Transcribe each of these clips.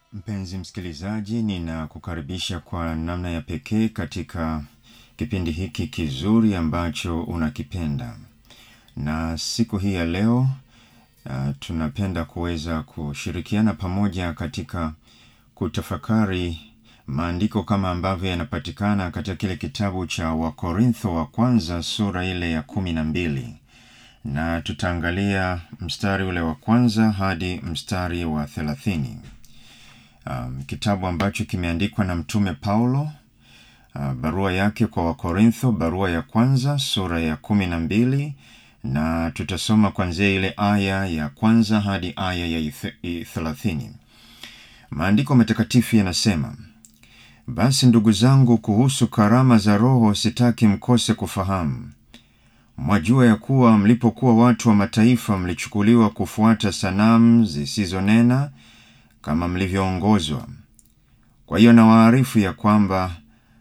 Mpenzi msikilizaji, ninakukaribisha kwa namna ya pekee katika kipindi hiki kizuri ambacho unakipenda. Na siku hii ya leo uh, tunapenda kuweza kushirikiana pamoja katika kutafakari maandiko kama ambavyo yanapatikana katika kile kitabu cha Wakorintho wa kwanza sura ile ya kumi na mbili na tutaangalia mstari ule wa kwanza hadi mstari wa thelathini. Um, kitabu ambacho kimeandikwa na mtume Paulo uh, barua yake kwa Wakorintho, barua ya kwanza sura ya kumi na mbili na tutasoma kuanzia ile aya ya kwanza hadi aya ya thelathini. Maandiko matakatifu yanasema, basi ndugu zangu, kuhusu karama za Roho sitaki mkose kufahamu. Mwajua ya kuwa mlipokuwa watu wa mataifa mlichukuliwa kufuata sanamu zisizonena kama mlivyoongozwa. Kwa hiyo nawaarifu ya kwamba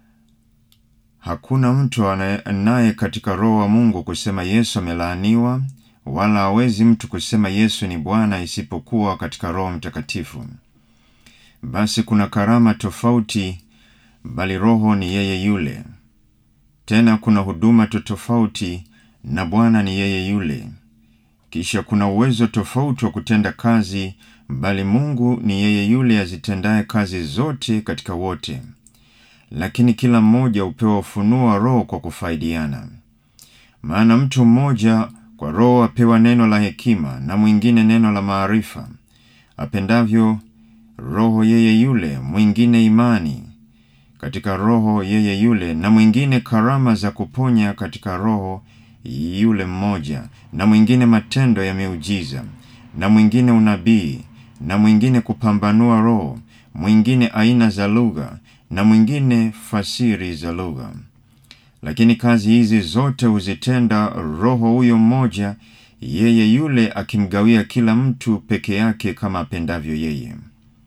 hakuna mtu anaye katika Roho wa Mungu kusema Yesu amelaaniwa, wala hawezi mtu kusema Yesu ni Bwana isipokuwa katika Roho Mtakatifu. Basi kuna karama tofauti, bali Roho ni yeye yule. Tena kuna huduma tofauti, na Bwana ni yeye yule. Kisha kuna uwezo tofauti wa kutenda kazi, bali Mungu ni yeye yule azitendaye kazi zote katika wote. Lakini kila mmoja hupewa ufunuo wa Roho kwa kufaidiana. Maana mtu mmoja kwa Roho apewa neno la hekima, na mwingine neno la maarifa, apendavyo Roho yeye yule, mwingine imani katika Roho yeye yule, na mwingine karama za kuponya katika Roho yule mmoja, na mwingine matendo ya miujiza, na mwingine unabii, na mwingine kupambanua roho, mwingine aina za lugha, na mwingine fasiri za lugha. Lakini kazi hizi zote huzitenda Roho huyo mmoja, yeye yule akimgawia kila mtu peke yake kama apendavyo yeye.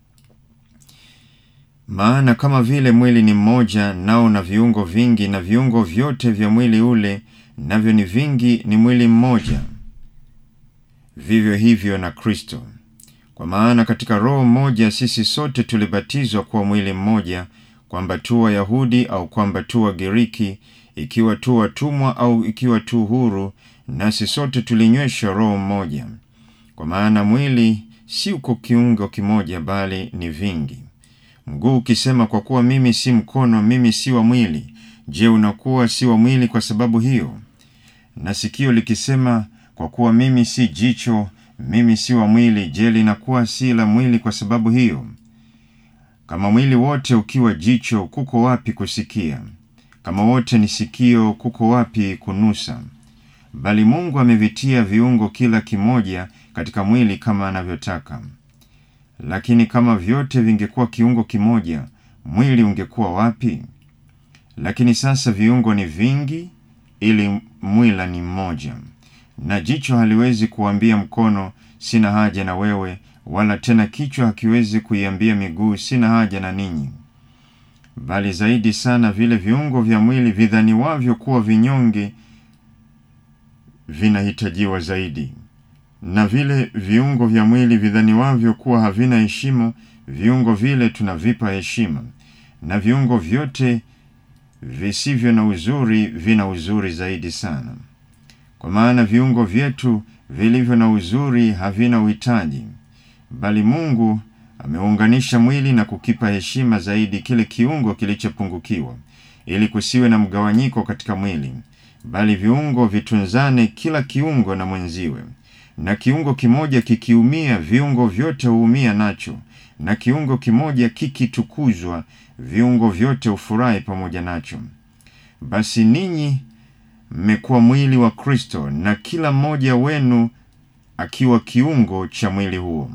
Maana kama vile mwili ni mmoja, nao na viungo vingi, na viungo vyote vya mwili ule navyo ni vingi, ni mwili mmoja, vivyo hivyo na Kristo. Kwa maana katika Roho mmoja sisi sote tulibatizwa kuwa mwili mmoja, kwamba tu Wayahudi au kwamba tu Wagiriki, ikiwa tu watumwa au ikiwa tu huru, nasi sote tulinyweshwa Roho mmoja. Kwa maana mwili si uko kiungo kimoja, bali ni vingi. Mguu ukisema kwa kuwa mimi si mkono, mimi si wa mwili, je, unakuwa si wa mwili kwa sababu hiyo? Na sikio likisema kwa kuwa mimi si jicho, mimi si wa mwili, je, linakuwa si la mwili kwa sababu hiyo? Kama mwili wote ukiwa jicho, kuko wapi kusikia? Kama wote ni sikio, kuko wapi kunusa? Bali Mungu amevitia viungo kila kimoja katika mwili kama anavyotaka. Lakini kama vyote vingekuwa kiungo kimoja, mwili ungekuwa wapi? Lakini sasa viungo ni vingi, ili mwila ni mmoja. Na jicho haliwezi kuambia mkono, sina haja na wewe, wala tena kichwa hakiwezi kuiambia miguu, sina haja na ninyi. Bali zaidi sana vile viungo vya mwili vidhaniwavyo kuwa vinyonge vinahitajiwa zaidi, na vile viungo vya mwili vidhaniwavyo kuwa havina heshima, viungo vile tunavipa heshima, na viungo vyote visivyo na uzuri vina uzuri zaidi sana. Kwa maana viungo vyetu vilivyo na uzuri havina uhitaji, bali Mungu ameunganisha mwili na kukipa heshima zaidi kile kiungo kilichopungukiwa, ili kusiwe na mgawanyiko katika mwili, bali viungo vitunzane kila kiungo na mwenziwe. Na kiungo kimoja kikiumia, viungo vyote huumia nacho, na kiungo kimoja kikitukuzwa, viungo vyote hufurahi pamoja nacho. Basi ninyi mmekuwa mwili wa Kristo, na kila mmoja wenu akiwa kiungo cha mwili huo.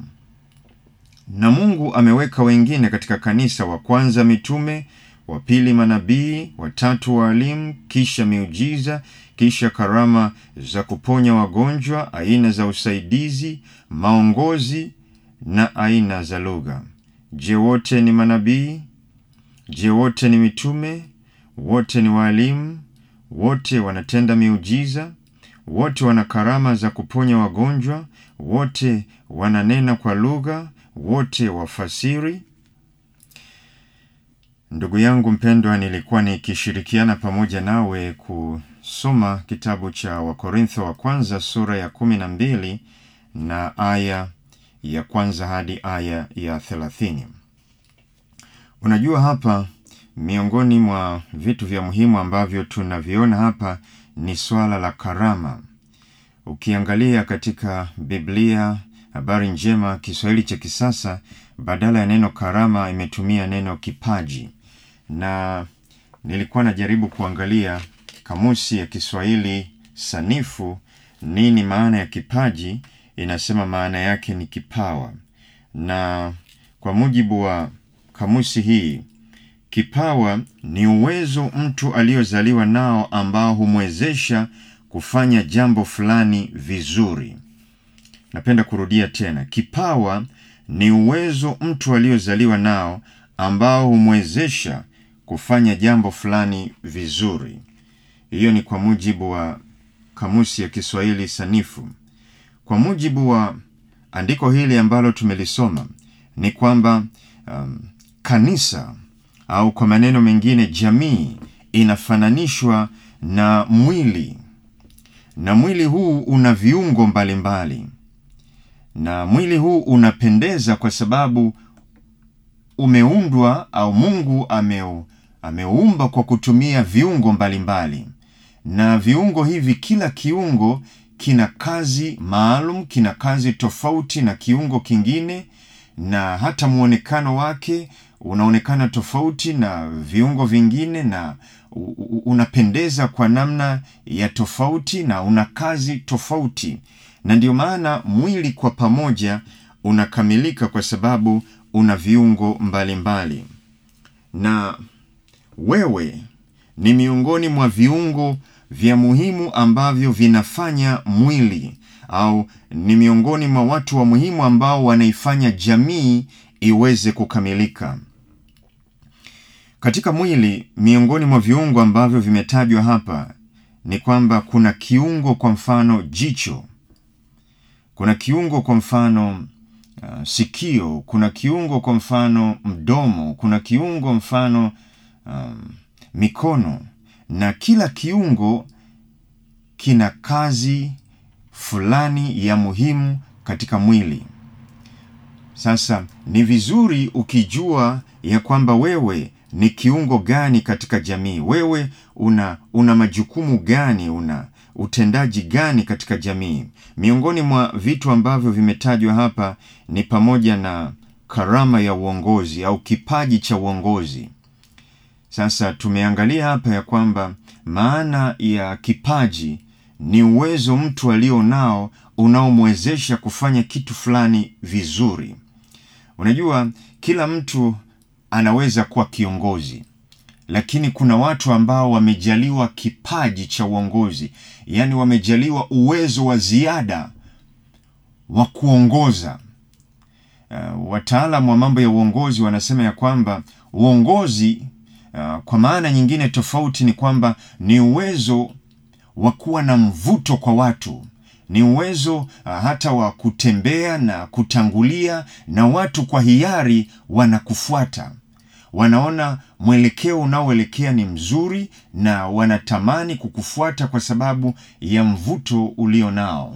Na Mungu ameweka wengine katika kanisa, wa kwanza mitume, wa pili manabii, wa tatu waalimu, kisha miujiza, kisha karama za kuponya wagonjwa, aina za usaidizi, maongozi na aina za lugha. Je, wote ni manabii? Je, wote ni mitume? Wote ni waalimu? Wote wanatenda miujiza? Wote wana karama za kuponya wagonjwa? Wote wananena kwa lugha? Wote wafasiri? Ndugu yangu mpendwa, nilikuwa nikishirikiana pamoja nawe kusoma kitabu cha Wakorintho wa kwanza sura ya kumi na mbili na aya ya kwanza hadi aya ya thelathini. Unajua, hapa miongoni mwa vitu vya muhimu ambavyo tunaviona hapa ni swala la karama. Ukiangalia katika Biblia Habari Njema Kiswahili cha kisasa, badala ya neno karama imetumia neno kipaji, na nilikuwa najaribu kuangalia kamusi ya Kiswahili sanifu, nini maana ya kipaji. Inasema maana yake ni kipawa, na kwa mujibu wa kamusi hii kipawa ni uwezo mtu aliyozaliwa nao ambao humwezesha kufanya jambo fulani vizuri. Napenda kurudia tena, kipawa ni uwezo mtu aliyozaliwa nao ambao humwezesha kufanya jambo fulani vizuri. Hiyo ni kwa mujibu wa kamusi ya Kiswahili sanifu. Kwa mujibu wa andiko hili ambalo tumelisoma ni kwamba um, kanisa au kwa maneno mengine jamii inafananishwa na mwili, na mwili huu una viungo mbalimbali mbali. Na mwili huu unapendeza kwa sababu umeundwa au Mungu ameu, ameumba kwa kutumia viungo mbalimbali mbali. Na viungo hivi, kila kiungo kina kazi maalum, kina kazi tofauti na kiungo kingine, na hata mwonekano wake unaonekana tofauti na viungo vingine, na unapendeza kwa namna ya tofauti na una kazi tofauti, na ndio maana mwili kwa pamoja unakamilika kwa sababu una viungo mbalimbali mbali. Na wewe ni miongoni mwa viungo vya muhimu ambavyo vinafanya mwili au ni miongoni mwa watu wa muhimu ambao wanaifanya jamii iweze kukamilika. Katika mwili, miongoni mwa viungo ambavyo vimetajwa hapa ni kwamba kuna kiungo kwa mfano jicho, kuna kiungo kwa mfano uh, sikio, kuna kiungo kwa mfano mdomo, kuna kiungo mfano um, mikono, na kila kiungo kina kazi fulani ya muhimu katika mwili. Sasa ni vizuri ukijua ya kwamba wewe ni kiungo gani katika jamii, wewe una una majukumu gani, una utendaji gani katika jamii. Miongoni mwa vitu ambavyo vimetajwa hapa ni pamoja na karama ya uongozi au kipaji cha uongozi. Sasa tumeangalia hapa ya kwamba maana ya kipaji ni uwezo mtu alio nao unaomwezesha kufanya kitu fulani vizuri. Unajua, kila mtu anaweza kuwa kiongozi, lakini kuna watu ambao wamejaliwa kipaji cha uongozi, yaani wamejaliwa uwezo wa ziada wa kuongoza. Uh, wataalamu wa mambo ya uongozi wanasema ya kwamba uongozi uh, kwa maana nyingine tofauti ni kwamba ni uwezo wa kuwa na mvuto kwa watu ni uwezo uh, hata wa kutembea na kutangulia na watu kwa hiari wanakufuata, wanaona mwelekeo unaoelekea ni mzuri na wanatamani kukufuata kwa sababu ya mvuto ulio nao.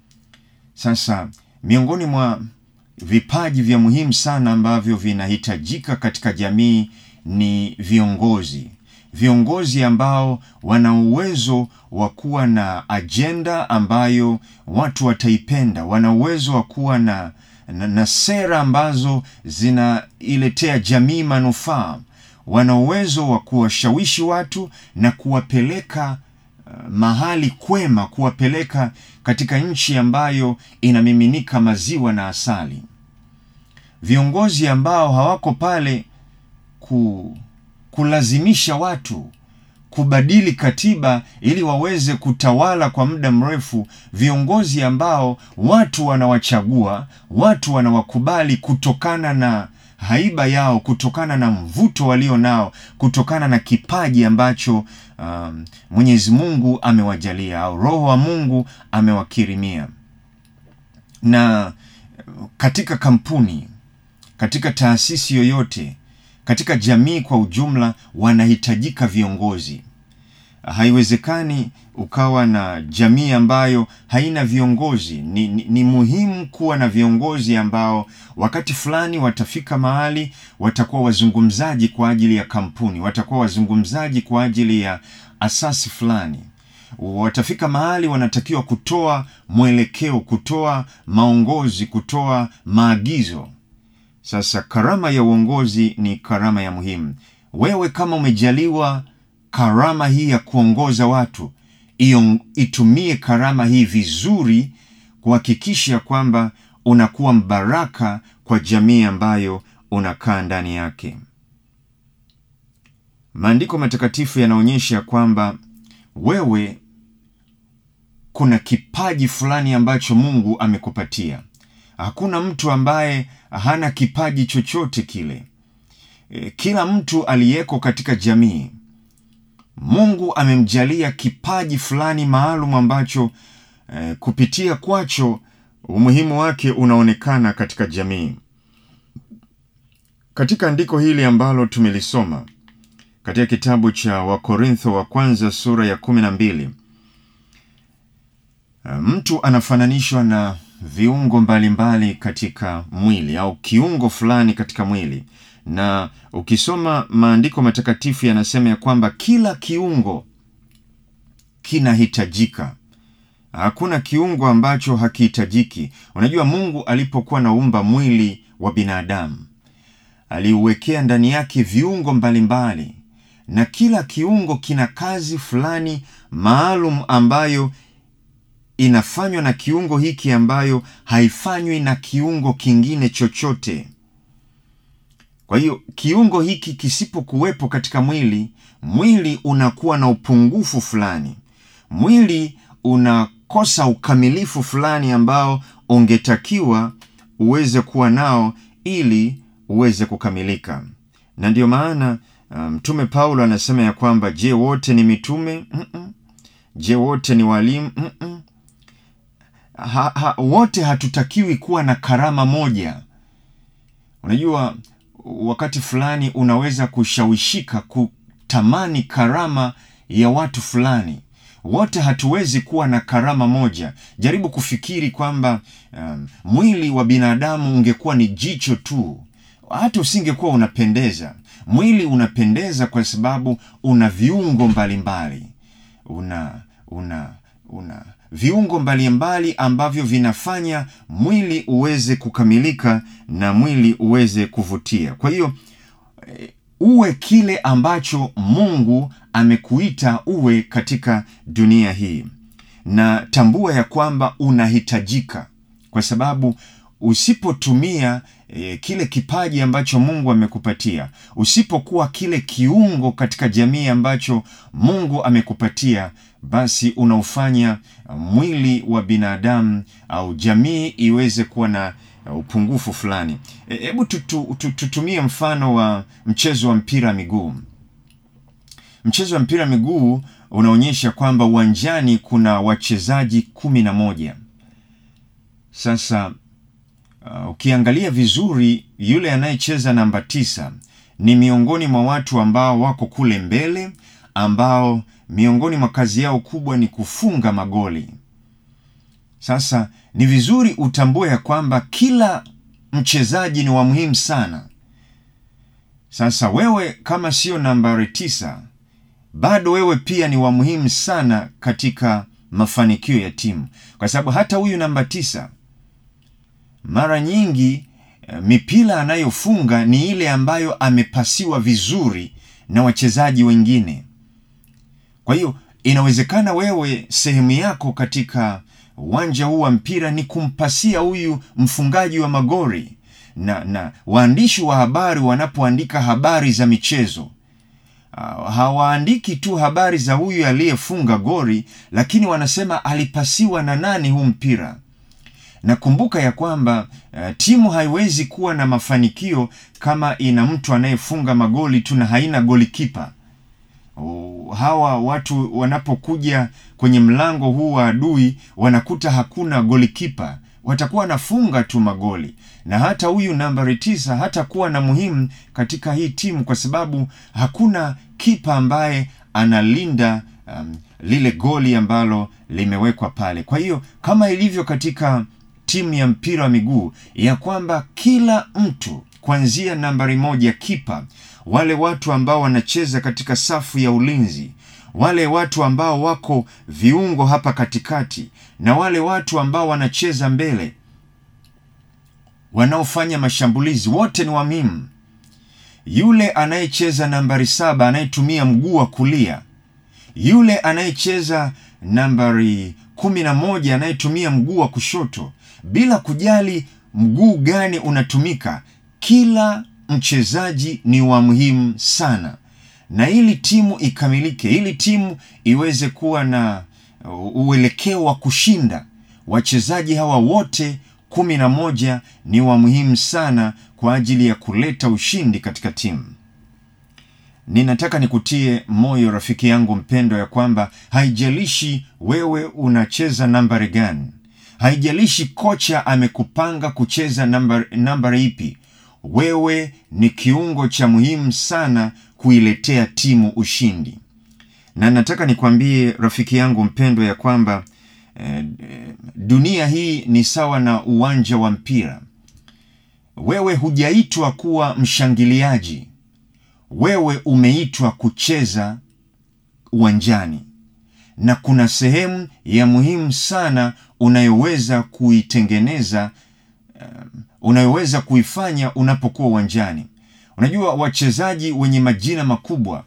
Sasa miongoni mwa vipaji vya muhimu sana ambavyo vinahitajika katika jamii ni viongozi viongozi ambao wana uwezo wa kuwa na ajenda ambayo watu wataipenda, wana uwezo wa kuwa na, na, na sera ambazo zinailetea jamii manufaa, wana uwezo wa kuwashawishi watu na kuwapeleka uh, mahali kwema, kuwapeleka katika nchi ambayo inamiminika maziwa na asali. Viongozi ambao hawako pale ku kulazimisha watu kubadili katiba ili waweze kutawala kwa muda mrefu, viongozi ambao watu wanawachagua, watu wanawakubali kutokana na haiba yao, kutokana na mvuto walio nao, kutokana na kipaji ambacho um, Mwenyezi Mungu amewajalia au Roho wa Mungu amewakirimia. Na katika kampuni, katika taasisi yoyote katika jamii kwa ujumla wanahitajika viongozi. Haiwezekani ukawa na jamii ambayo haina viongozi. Ni, ni, ni muhimu kuwa na viongozi ambao wakati fulani watafika mahali watakuwa wazungumzaji kwa ajili ya kampuni, watakuwa wazungumzaji kwa ajili ya asasi fulani watafika mahali wanatakiwa kutoa mwelekeo, kutoa maongozi, kutoa maagizo. Sasa karama ya uongozi ni karama ya muhimu. Wewe kama umejaliwa karama hii ya kuongoza watu, iyo itumie karama hii vizuri, kuhakikisha kwamba unakuwa mbaraka kwa jamii ambayo unakaa ndani yake. Maandiko matakatifu yanaonyesha kwamba wewe kuna kipaji fulani ambacho Mungu amekupatia. Hakuna mtu ambaye hana kipaji chochote kile. E, kila mtu aliyeko katika jamii Mungu amemjalia kipaji fulani maalum ambacho e, kupitia kwacho umuhimu wake unaonekana katika jamii. Katika andiko hili ambalo tumelisoma katika kitabu cha Wakorintho wa kwanza sura ya kumi na mbili mtu anafananishwa na viungo mbalimbali mbali katika mwili au kiungo fulani katika mwili, na ukisoma maandiko matakatifu yanasema ya kwamba kila kiungo kinahitajika. Hakuna kiungo ambacho hakihitajiki. Unajua, Mungu alipokuwa naumba mwili wa binadamu aliuwekea ndani yake viungo mbalimbali mbali, na kila kiungo kina kazi fulani maalum ambayo inafanywa na kiungo hiki ambayo haifanywi na kiungo kingine chochote. Kwa hiyo kiungo hiki kisipokuwepo katika mwili, mwili unakuwa na upungufu fulani, mwili unakosa ukamilifu fulani ambao ungetakiwa uweze kuwa nao ili uweze kukamilika. Na ndiyo maana Mtume um, Paulo anasema ya kwamba je, wote ni mitume? mm -mm. Je, wote ni walimu? mm -mm. Ha, ha, wote hatutakiwi kuwa na karama moja. Unajua, wakati fulani unaweza kushawishika kutamani karama ya watu fulani. Wote hatuwezi kuwa na karama moja. Jaribu kufikiri kwamba um, mwili wa binadamu ungekuwa ni jicho tu, hata usingekuwa unapendeza. Mwili unapendeza kwa sababu una viungo mbalimbali mbali. una una una viungo mbalimbali ambavyo vinafanya mwili uweze kukamilika na mwili uweze kuvutia. Kwa hiyo uwe kile ambacho Mungu amekuita uwe katika dunia hii, na tambua ya kwamba unahitajika, kwa sababu usipotumia e, kile kipaji ambacho Mungu amekupatia, usipokuwa kile kiungo katika jamii ambacho Mungu amekupatia basi unaufanya mwili wa binadamu au jamii iweze kuwa na upungufu fulani. Hebu tutu, tutumie mfano wa mchezo wa mpira miguu. Mchezo wa mpira miguu unaonyesha kwamba uwanjani kuna wachezaji kumi na moja. Sasa uh, ukiangalia vizuri, yule anayecheza namba tisa ni miongoni mwa watu ambao wako kule mbele ambao miongoni mwa kazi yao kubwa ni kufunga magoli. Sasa ni vizuri utambue ya kwamba kila mchezaji ni wa muhimu sana. Sasa wewe kama sio nambari tisa, bado wewe pia ni wa muhimu sana katika mafanikio ya timu, kwa sababu hata huyu namba tisa mara nyingi mipira anayofunga ni ile ambayo amepasiwa vizuri na wachezaji wengine. Kwa hiyo inawezekana wewe sehemu yako katika uwanja huu wa mpira ni kumpasia huyu mfungaji wa magoli, na na waandishi wa habari wanapoandika habari za michezo uh, hawaandiki tu habari za huyu aliyefunga goli, lakini wanasema alipasiwa na nani huu mpira. Na kumbuka ya kwamba uh, timu haiwezi kuwa na mafanikio kama ina mtu anayefunga magoli tu na haina golikipa. Oh, hawa watu wanapokuja kwenye mlango huu wa adui wanakuta hakuna golikipa, watakuwa wanafunga tu magoli, na hata huyu nambari tisa hatakuwa na muhimu katika hii timu, kwa sababu hakuna kipa ambaye analinda um, lile goli ambalo limewekwa pale. Kwa hiyo kama ilivyo katika timu ya mpira wa miguu ya kwamba kila mtu kuanzia nambari moja kipa, wale watu ambao wanacheza katika safu ya ulinzi, wale watu ambao wako viungo hapa katikati, na wale watu ambao wanacheza mbele, wanaofanya mashambulizi, wote ni wamimu. Yule anayecheza nambari saba anayetumia mguu wa kulia, yule anayecheza nambari kumi na moja anayetumia mguu wa kushoto, bila kujali mguu gani unatumika, kila mchezaji ni wa muhimu sana, na ili timu ikamilike, ili timu iweze kuwa na uelekeo wa kushinda, wachezaji hawa wote kumi na moja ni wa muhimu sana kwa ajili ya kuleta ushindi katika timu. Ninataka nikutie moyo rafiki yangu mpendwa, ya kwamba haijalishi wewe unacheza nambari gani, haijalishi kocha amekupanga kucheza nambari, nambari ipi, wewe ni kiungo cha muhimu sana kuiletea timu ushindi. Na nataka nikwambie rafiki yangu mpendwa ya kwamba eh, dunia hii ni sawa na uwanja wa mpira. Wewe hujaitwa kuwa mshangiliaji, wewe umeitwa kucheza uwanjani, na kuna sehemu ya muhimu sana unayoweza kuitengeneza, um, unayoweza kuifanya unapokuwa uwanjani. Unajua, wachezaji wenye majina makubwa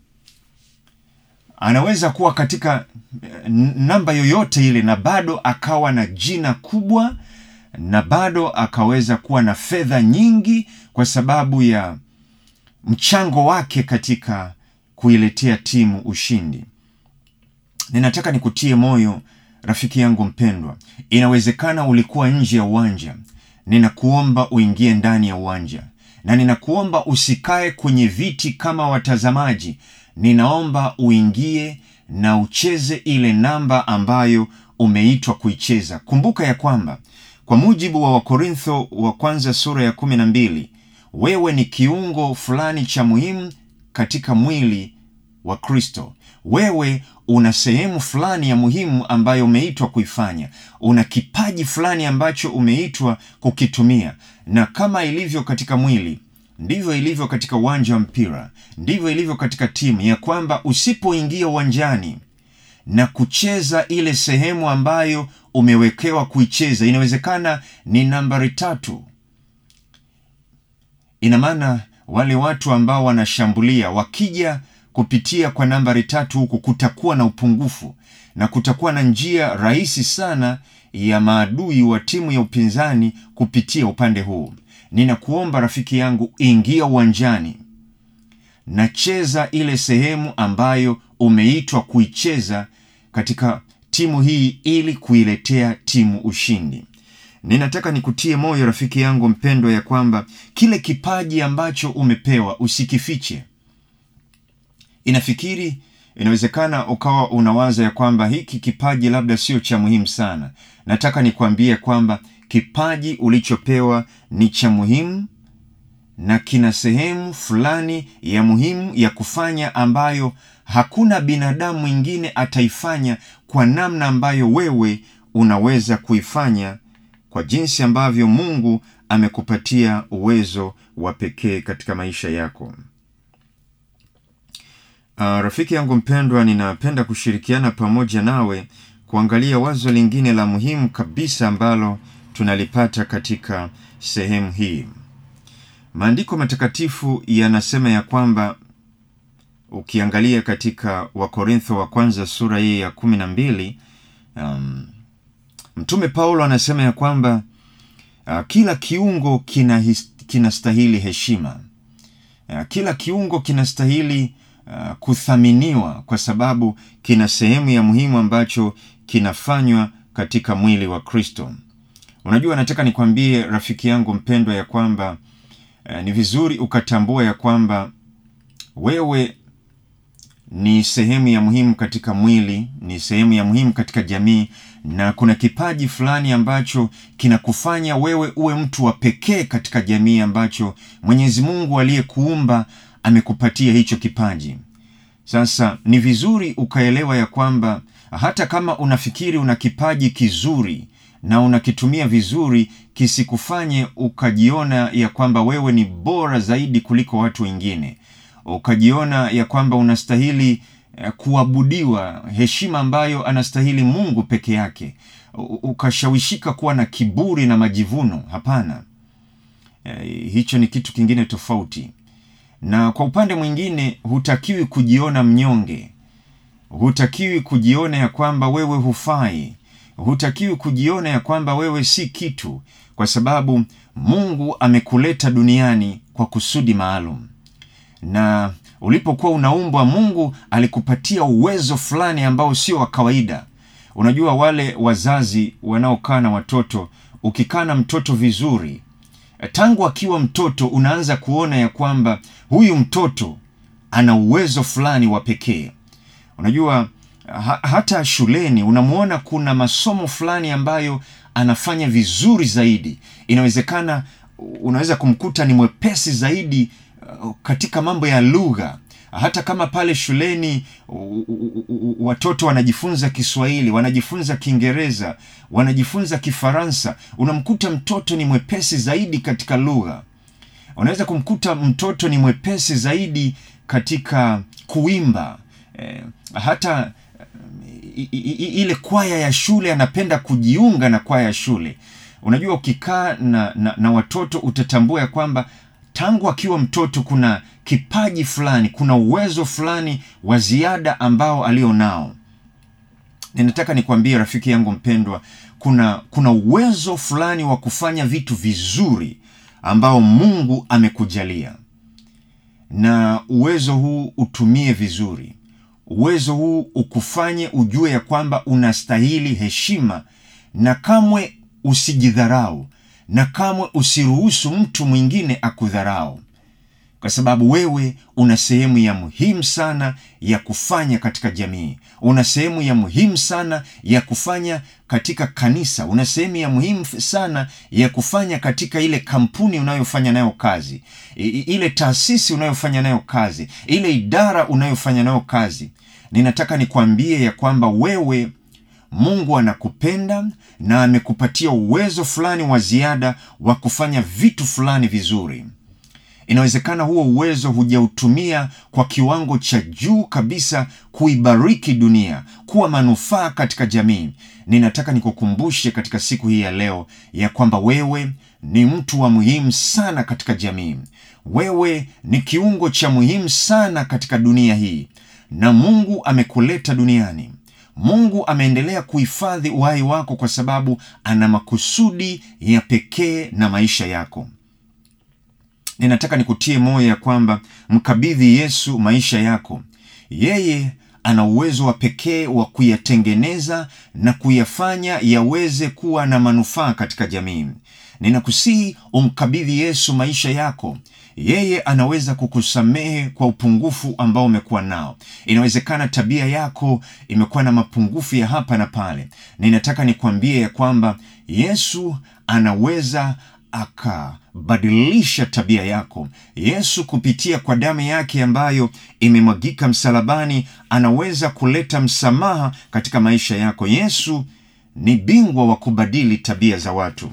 anaweza kuwa katika namba yoyote ile na bado akawa na jina kubwa na bado akaweza kuwa na fedha nyingi kwa sababu ya mchango wake katika kuiletea timu ushindi. Ninataka nikutie moyo rafiki yangu mpendwa, inawezekana ulikuwa nje ya uwanja. Ninakuomba uingie ndani ya uwanja, na ninakuomba usikae kwenye viti kama watazamaji. Ninaomba uingie na ucheze ile namba ambayo umeitwa kuicheza. Kumbuka ya kwamba kwa mujibu wa Wakorintho wa kwanza sura ya kumi na mbili wewe ni kiungo fulani cha muhimu katika mwili wa Kristo. Wewe una sehemu fulani ya muhimu ambayo umeitwa kuifanya. Una kipaji fulani ambacho umeitwa kukitumia, na kama ilivyo katika mwili ndivyo ilivyo katika uwanja wa mpira, ndivyo ilivyo katika timu, ya kwamba usipoingia uwanjani na kucheza ile sehemu ambayo umewekewa kuicheza, inawezekana ni nambari tatu. Ina maana wale watu ambao wanashambulia wakija kupitia kwa nambari tatu huku, kutakuwa na upungufu na kutakuwa na njia rahisi sana ya maadui wa timu ya upinzani kupitia upande huu. Ninakuomba rafiki yangu, ingia uwanjani na cheza ile sehemu ambayo umeitwa kuicheza katika timu hii ili kuiletea timu ushindi. Ninataka nikutie moyo rafiki yangu mpendwa, ya kwamba kile kipaji ambacho umepewa usikifiche. Inafikiri inawezekana ukawa unawaza ya kwamba hiki kipaji labda sio cha muhimu sana. Nataka nikwambie kwamba kipaji ulichopewa ni cha muhimu na kina sehemu fulani ya muhimu ya kufanya ambayo hakuna binadamu mwingine ataifanya kwa namna ambayo wewe unaweza kuifanya kwa jinsi ambavyo Mungu amekupatia uwezo wa pekee katika maisha yako. Uh, rafiki yangu mpendwa, ninapenda kushirikiana pamoja nawe kuangalia wazo lingine la muhimu kabisa ambalo tunalipata katika sehemu hii. Maandiko matakatifu yanasema ya kwamba ukiangalia katika Wakorintho wa kwanza sura hii ya kumi na mbili um, Mtume Paulo anasema ya kwamba uh, kila kiungo kinastahili kina heshima uh, kila kiungo kinastahili uh, kuthaminiwa kwa sababu kina sehemu ya muhimu ambacho kinafanywa katika mwili wa Kristo. Unajua, nataka nikwambie rafiki yangu mpendwa ya kwamba uh, ni vizuri ukatambua ya kwamba wewe ni sehemu ya muhimu katika mwili, ni sehemu ya muhimu katika jamii, na kuna kipaji fulani ambacho kinakufanya wewe uwe mtu wa pekee katika jamii, ambacho Mwenyezi Mungu aliyekuumba amekupatia hicho kipaji. Sasa ni vizuri ukaelewa ya kwamba hata kama unafikiri una kipaji kizuri na unakitumia vizuri, kisikufanye ukajiona ya kwamba wewe ni bora zaidi kuliko watu wengine, ukajiona ya kwamba unastahili kuabudiwa heshima ambayo anastahili Mungu peke yake, ukashawishika kuwa na kiburi na majivuno. Hapana, hicho ni kitu kingine tofauti. Na kwa upande mwingine, hutakiwi kujiona mnyonge, hutakiwi kujiona ya kwamba wewe hufai, hutakiwi kujiona ya kwamba wewe si kitu, kwa sababu Mungu amekuleta duniani kwa kusudi maalum na ulipokuwa unaumbwa, Mungu alikupatia uwezo fulani ambao sio wa kawaida. Unajua, wale wazazi wanaokaa na watoto, ukikaa na mtoto vizuri, tangu akiwa mtoto unaanza kuona ya kwamba huyu mtoto ana uwezo fulani wa pekee. Unajua ha hata shuleni unamwona kuna masomo fulani ambayo anafanya vizuri zaidi. Inawezekana unaweza kumkuta ni mwepesi zaidi katika mambo ya lugha. Hata kama pale shuleni watoto wanajifunza Kiswahili, wanajifunza Kiingereza, wanajifunza Kifaransa, unamkuta mtoto ni mwepesi zaidi katika lugha. Unaweza kumkuta mtoto ni mwepesi zaidi katika kuimba. Eh, hata ile kwaya ya shule anapenda kujiunga na kwaya ya shule. Unajua, ukikaa na, na, na watoto utatambua ya kwamba tangu akiwa mtoto kuna kipaji fulani, kuna uwezo fulani wa ziada ambao alio nao. Ninataka nikwambie rafiki yangu mpendwa, kuna kuna uwezo fulani wa kufanya vitu vizuri ambao Mungu amekujalia, na uwezo huu utumie vizuri. Uwezo huu ukufanye ujue ya kwamba unastahili heshima, na kamwe usijidharau na kamwe usiruhusu mtu mwingine akudharau, kwa sababu wewe una sehemu ya muhimu sana ya kufanya katika jamii. Una sehemu ya muhimu sana ya kufanya katika kanisa. Una sehemu ya muhimu sana ya kufanya katika ile kampuni unayofanya nayo kazi, ile taasisi unayofanya nayo kazi, ile idara unayofanya nayo kazi. Ninataka nikwambie ya kwamba wewe Mungu anakupenda na amekupatia uwezo fulani wa ziada wa kufanya vitu fulani vizuri. Inawezekana huo uwezo hujautumia kwa kiwango cha juu kabisa kuibariki dunia, kuwa manufaa katika jamii. Ninataka nikukumbushe katika siku hii ya leo ya kwamba wewe ni mtu wa muhimu sana katika jamii. Wewe ni kiungo cha muhimu sana katika dunia hii, na Mungu amekuleta duniani. Mungu ameendelea kuhifadhi uhai wako kwa sababu ana makusudi ya pekee na maisha yako. Ninataka nikutie moyo ya kwamba mkabidhi Yesu maisha yako. Yeye ana uwezo wa pekee wa kuyatengeneza na kuyafanya yaweze kuwa na manufaa katika jamii. Ninakusihi umkabidhi Yesu maisha yako. Yeye anaweza kukusamehe kwa upungufu ambao umekuwa nao. Inawezekana tabia yako imekuwa na mapungufu ya hapa na pale. Ninataka nikwambie ya kwamba Yesu anaweza akabadilisha tabia yako. Yesu kupitia kwa damu yake ambayo imemwagika msalabani, anaweza kuleta msamaha katika maisha yako. Yesu ni bingwa wa kubadili tabia za watu,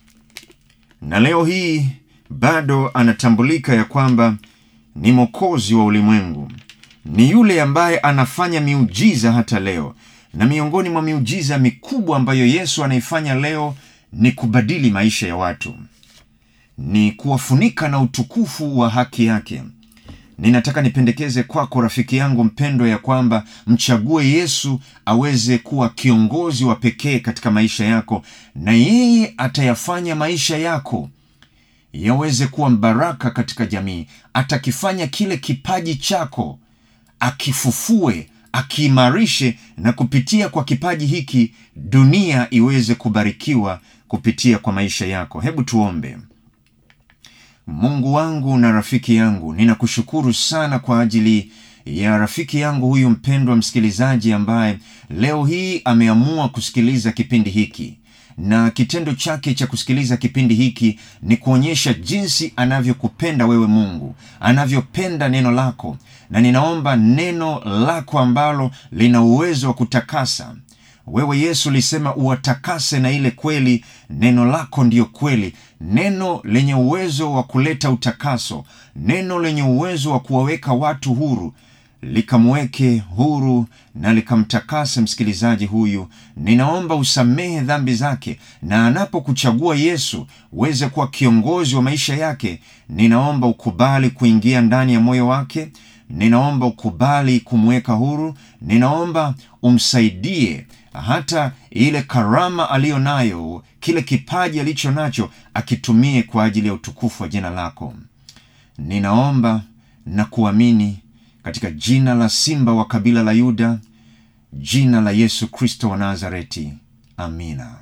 na leo hii bado anatambulika ya kwamba ni mwokozi wa ulimwengu, ni yule ambaye anafanya miujiza hata leo. Na miongoni mwa miujiza mikubwa ambayo Yesu anaifanya leo ni kubadili maisha ya watu, ni kuwafunika na utukufu wa haki yake. Ninataka nipendekeze kwako rafiki yangu mpendwa, ya kwamba mchague Yesu aweze kuwa kiongozi wa pekee katika maisha yako, na yeye atayafanya maisha yako yaweze kuwa mbaraka katika jamii. Atakifanya kile kipaji chako akifufue, akiimarishe, na kupitia kwa kipaji hiki dunia iweze kubarikiwa kupitia kwa maisha yako. Hebu tuombe. Mungu wangu na rafiki yangu, ninakushukuru sana kwa ajili ya rafiki yangu huyu mpendwa msikilizaji ambaye leo hii ameamua kusikiliza kipindi hiki na kitendo chake cha kusikiliza kipindi hiki ni kuonyesha jinsi anavyokupenda wewe mungu anavyopenda neno lako na ninaomba neno lako ambalo lina uwezo wa kutakasa wewe yesu ulisema uwatakase na ile kweli neno lako ndiyo kweli neno lenye uwezo wa kuleta utakaso neno lenye uwezo wa kuwaweka watu huru likamweke huru na likamtakase msikilizaji huyu ninaomba usamehe dhambi zake na anapokuchagua yesu uweze kuwa kiongozi wa maisha yake ninaomba ukubali kuingia ndani ya moyo wake ninaomba ukubali kumweka huru ninaomba umsaidie hata ile karama aliyo nayo kile kipaji alicho nacho akitumie kwa ajili ya utukufu wa jina lako ninaomba na kuamini katika jina la simba wa kabila la yuda jina la yesu kristo wa nazareti amina